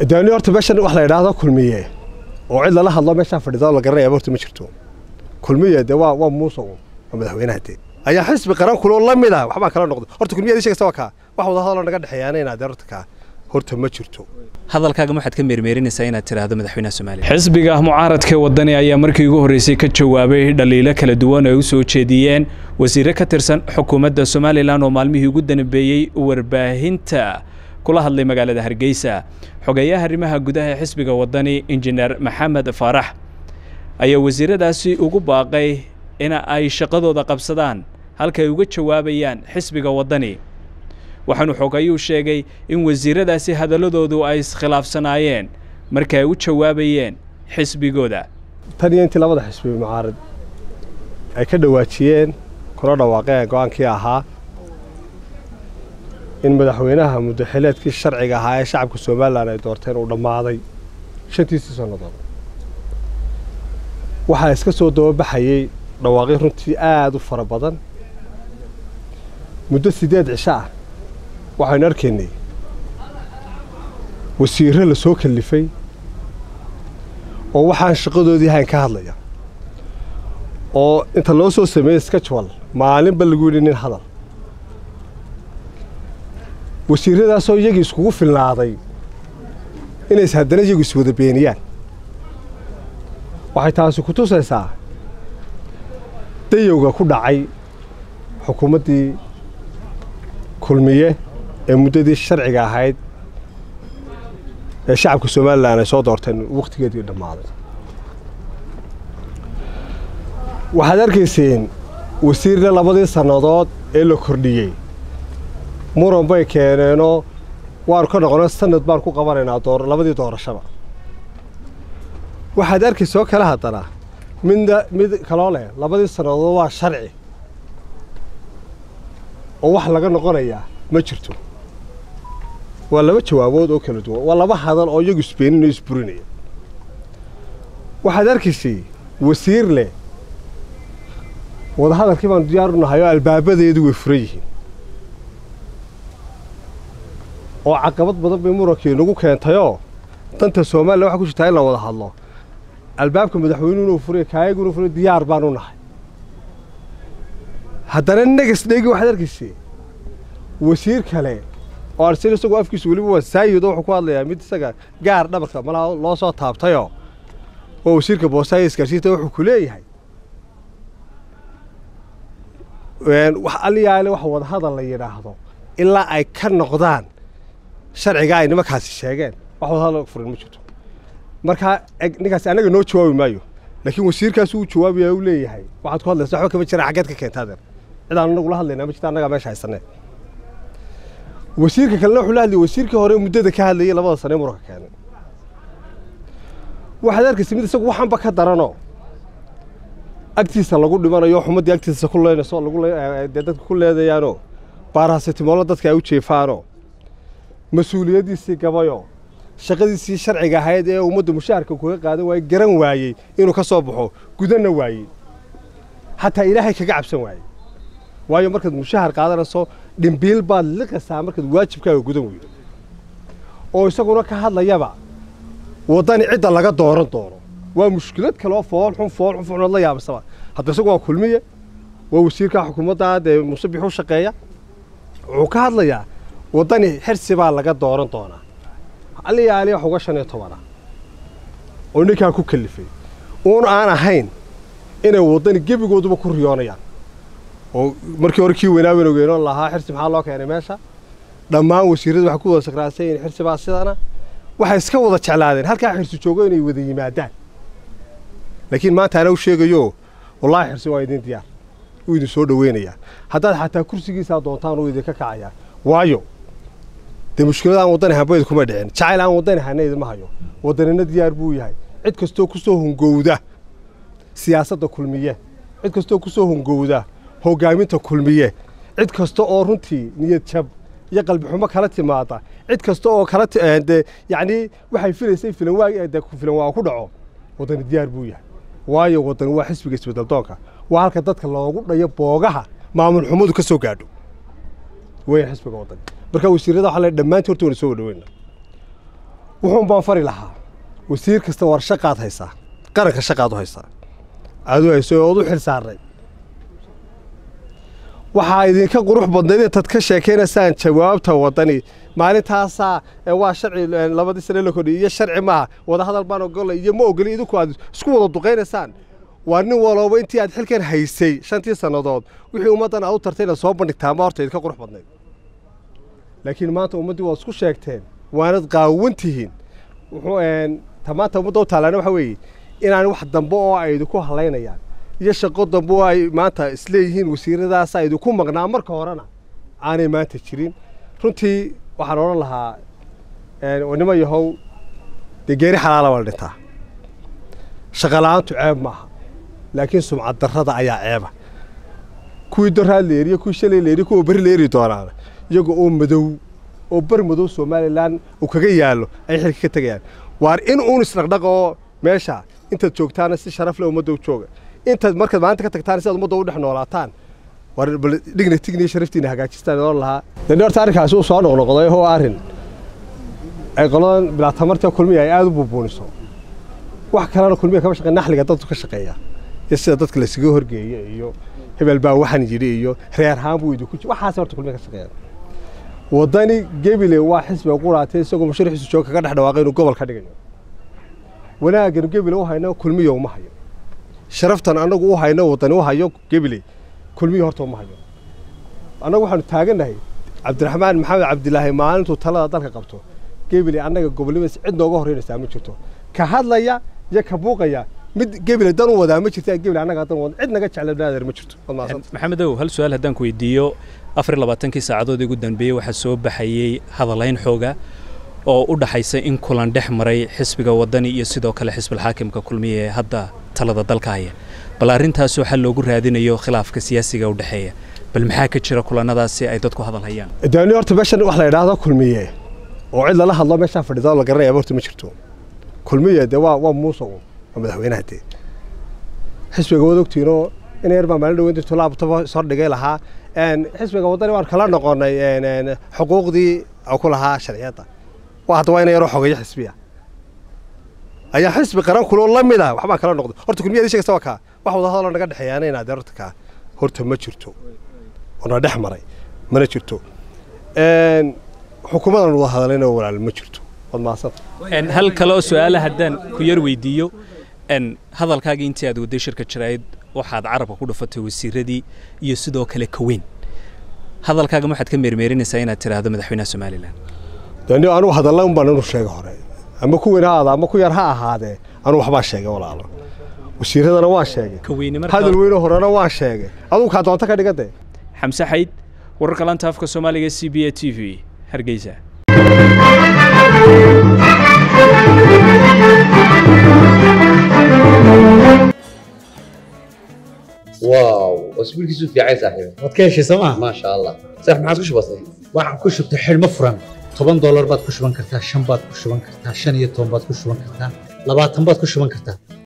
daani horta meeshan wax la idhaahdo kulmiye oo cid lala hadlo meeshaa fadhida la garanayaba horta ma jirto kulmiye dee waa waa muusa waa madaxweynaha dee ayaa xisbi qaran kuloo la mid ah waxbaa kala noqday horta kulmiye adii sheegaysa waa kaa wax wada hadaloo naga dhexeeyaana inaad dee horta kaa horta ma jirto hadalkaaga waxaad ka meermeerinaysaa inaad tidhaahdo madaxweynaha soomaaliya xisbiga mucaaradka wadani ayaa markii ugu horreysay ka jawaabay dhaliilo kala duwan ay u soo jeediyeen wasiire ka tirsan xukuumadda somalilan oo maalmihii ugu danbeeyey warbaahinta kula hadlay magaalada hargeysa xogeeyaha arrimaha gudaha ee xisbiga wadani injineer maxamed faarax ayaa wasiiradaasi ugu baaqay in ay shaqadooda qabsadaan halka ay uga jawaabayaan xisbiga wadani waxaanu xogayuu sheegay in wasiiradaasi hadalladoodu ay iskhilaafsanaayeen marka ay u jawaabayeen xisbigooda tan iyo intii labada xisbi mucaarad ay ka dhawaajiyeen kuna dhawaaqeen go-aankii ahaa in madaxweynaha muddaxileedkii sharciga ahaa ee shacabka somalilan ay doorteen uu dhammaaday shantiisii sannadood waxaa iska soo dababaxayey dhawaaqyo runtii aada u fara badan muddo siddeed cisho ah waxaynu arkaynay wasiirro la soo kallifay oo waxaan shaqadoodii ahayn ka hadlaya oo inta loo soo sameeyey skajwal maalinba lagu yidhi nin hadal wasiirradaasoo iyagii iskugu filnaaday inays haddana iyagu iswada beeniyaan waxay taasi ku tusaysaa dayowga ku dhacay xukuumaddii kulmiye ee muddadii sharciga ahayd ee shacabka somalilan ay soo doorteen wakhtigeedii dhammaaday waxaad arkayseen wasiirna labadii sannadood ee la kordhiyey muran bay keeneenoo waanu ka noqona sanad baan ku qabanaynaa door labadii doorashaba waxaad arkaysa oo kale haddana midna mid kaloo leh labadii sannadood waa sharci oo wax laga noqonayaa ma jirto waa laba jawaabood oo kala duwan waa laba hadal oo iyagu isbeenin oo isburinaya waxaad arkaysay wasiir leh wadahadalkii baanu diyaar u nahay oo albaabadeedu way furan yihiin oo caqabad badan bay murankii nagu keentayoo danta somalilan waxaa ku jirtaa in la wada hadlo albaabka madaxweynuhu inuu furay kaayaguna furay diyaar baan u nahay haddana negas dheegi waxaad arkaysay wasiir kale oo arsin isagoo afkiisu weliba waa saayid oo wuxuu ku hadlayaa mid isaga gaar dhabarka malaha loo soo taabtayoo waa wasiirka boosaayo isgaarsiinta wuxuu ku leeyahay wax aliyaale wax wadahadal la yidhaahdo ilaa ay ka noqdaan sharciga ay nimankaasi sheegeen wax wadahadal furin ma jirto markaa ninkaasi annaga noo jawaabi maayo laakiin wasiirkaasi uu jawaabaya uu leeyahay waxaad ku hadlaysa waxba kama jiraan xaggeed ka keentaadeer cidaan anagula hadlaynaa ma jirta annagaa meesha haysanee wasiirka kalena wuxuu la hadlayay wasiirkii hore muddada ka hadlayay labada sane muranka keenay waxaad arkaysa mid isagu waxanba ka daranoo agtiisa lagu dhimanayo xumaddii agtiisa ku leynayso lagu dee dadka ku leedayaanoo baaraasitimoolo dadka ay u jeefaanoo mas-uuliyaddiisii gabayoo shaqadiisii sharciga ahayd ee ummadda mushaharka kuga qaadan waayey garan waayey inuu ka soo baxo gudanna waayey xataa ilaahay kaga cabsan waayey waayo markaad mushahar qaadanayso dhimbiil baad liqaysaa markaad waajibkaaga gudan weydo oo isaguna ka hadlayaba waddani cidda laga dooran doono waa mushkilad kaloo fool xun fool xun foolxunood la yaabasaba hadda isagu waa kulmiye waa wasiirka xukuumadda dee musabix u shaqeeya wuxuu ka hadlayaa waddani xirsi baa laga dooran doonaa aliyaali wax uga shan iyo tobana oo ninkaa ku kallifay uun aan ahayn inay waddani gebigooduba ku riyoonayaan oo markii hore kii weynaa weyn ogeenoon lahaa xirsi maxaa loo keenay meesha dhammaan wasiirradu waxay ku wada sakraasay in xirsi baa sidana waxay iska wada jeclaadeen halkaa xirsi joogo inay wada yimaadaan laakiin maanta ana u sheegayo wallaahi xirsi waa idin diyaar uu idin soo dhoweynayaa haddaad xataa kursigiisaa doontaan uu idinka kacayaa waayo dee mushkilada aan waddani hambayda kuma dhicin jacayl aan waddani hana idinma hayo waddanina diyaar buu yahay cid kastoo ku soo hungowda siyaasadda kulmiye cid kastoo ku soo hungowda hoggaaminta kulmiye cid kasta oo runtii niyad jab iyo qalbi xumo kala timaada cid kasta oo kala dee yacnii waxay filaysay filan waa dee filan waa ku dhaco waddani diyaar buu yahay waayo waddani waa xisbiga isbeddeldoonka waa halka dadka loogu dhayo boogaha maamul xumadu ka soo gaadho weyn xisbiga waddani marka wasiirrada waxaa le dhammaantii horta wayna soo wadhaweyna wuxuun baan fari lahaa wasiir kasta war shaqaad haysaa qaranka shaqaad u haysaa aad u hayso ood u xil saarnay waxaa idinka qurux badnayd intaad ka sheekaynaysaan jawaabta waddani maalintaasaa waa sharci labadii sane la kordhiyey iyo sharci maaha wadahadal baan ogolay iyo ma ogoli idinku aad isku wada duqaynaysaan waa nin walooba intii aad xilkan haysay shantii sannadood wixii ummaddan aad u tartay inaad soo bandhigtaa ma horta idinka qurux badnayd laakiin maanta ummaddii waad isku sheegteen waanad qaawan tihiin wuxuu ta maanta ummadda u taalaana waxa weeye inaan wax dambe oo ay idinku halaynayaan iyo shaqo dambe oo ay maanta isleeyihiin wasiiradaasa idinku maqnaa marka horena aanay maanta jirin runtii waxaan odhan lahaa nimo yahow dee geeri xalaala waa la dhintaa shaqala-aantu ceeb maaha laakiin sumcad darrada ayaa ceeba kuwii doraad la eriyo kuwii shalay la eriyo kuwa beri la eri doonaana iyaga oo madow oo bar madow somalilan uu kaga yaallo ay xilka ka tegayaan waar in uun isdhaqdhaqa oo meesha intaad joogtaana si sharaf leh ummadda u jooga intaad markaad maalinta ka tagtaan si aad ummadda u dhex noolaataan war bal dhigna tigniyo sharaftiina hagaajistaan oon lahaa dee horta arrinkaasi uu soo noqnoqday oo arrin ay qoladan bilaa tamarta kulmiya ay aada u buubuuniso wax kalena kulmiya kama shaqeyn naxliga dadku ka shaqeeya iyo sida dadka laysaga horgeeyo iyo hebel baa waxaan yidhi iyo reer haan buu idinku waxaas horta kulmiya ka shaqeeya waddani gebile waa xisbiga quraatay isagoo musharaxiisu jooga kaga dhex dhawaaqay inuu gobol ka dhigayo wanaaggan gebile u hayno kulmiyo uma hayo sharaftan annagu u hayno waddani u hayo gebile kulmiyo horta uma hayo annagu waxaanu taagannahay cabdiraxmaan maxamed cabdilaahi maalintuu talada dalka qabto gebile annaga gobolnimadas cid nooga horreynaysaa ma jirto ka hadlaya iyo ka buuqaya mid gebile dan u wadaa ma jirta gebile annaga dan wada cid naga jecla naadeer ma jirto maxamedow hal su-aal haddaan ku weydiiyo afar iyo labaatankii saacadood ugu dambeeyey waxaa soo baxayey hadalayn xooga oo u dhaxaysa in kulan dhex maray xisbiga waddani iyo sidoo kale xisbilxaakimka kulmiya ee hadda talada dalka haya bal arrintaas waxaa loogu raadinayo khilaafka siyaasiga u dhexeeya bal maxaa ka jira kulannadaasi ay dadku hadal hayaan daani horta meeshan wax la yidhaahdo kulmiye oo cid lala hadlo meeshaan fadhidaa la garanaya horta ma jirto kulmiye dee waa waa muuse waa madaxweynaha dee xisbiga wad ogtiinoo in yar baa maalin dhaweyn dirto laabtaba soo dhigay lahaa xisbiga waddani waan kala noqonnay xuquuqdii ku lahaa sharciyadda waa hadda waa ina yaroo xogeeyo xisbiya ayaa xisbi qaran kuloo la mid ah waxbaa kala noqday horta kulmiyadii sheegaysa waa kaa wax wada hadaloo naga dhexeeyaana inaad horta kaa horta ma jirto oona dhex maray mana jirto xukuumadan wada hadallayna walaal ma jirto waad mahadsanta hal kale oo su-aala haddaan ku yar weydiiyo hadalkaagii intii aad wadday shirka jirayd waxaad carabka ku dhufatay wasiiradii iyo sidoo kale kaweyn hadalkaaga waxaad ka meermeerinaysaa inaad tidhaahdo madaxweynaha somalilan dani anugu hadalla un baan inu sheega hore ama ku weyn ha aada ama ku yar ha ahaadee anugu waxbaa sheegay walaalo wasiiradana waa sheegay hadal weyno horena waa sheegay adugu kaa doonta ka dhigade xamse xayd wararka lanta afka soomaaliga c b a t v hargeysa واو اسبوعك في عايز صاحبي waad ka heshay sooma ما شاء الله صح ما عاد كش بسيط waxaan ku shubtay xidhmo furan toban doolar baad ku shuban kartaa shan baad ku shuban kartaa shan iyo toban baad ku shuban kartaa labaatan baad ku shuban kartaa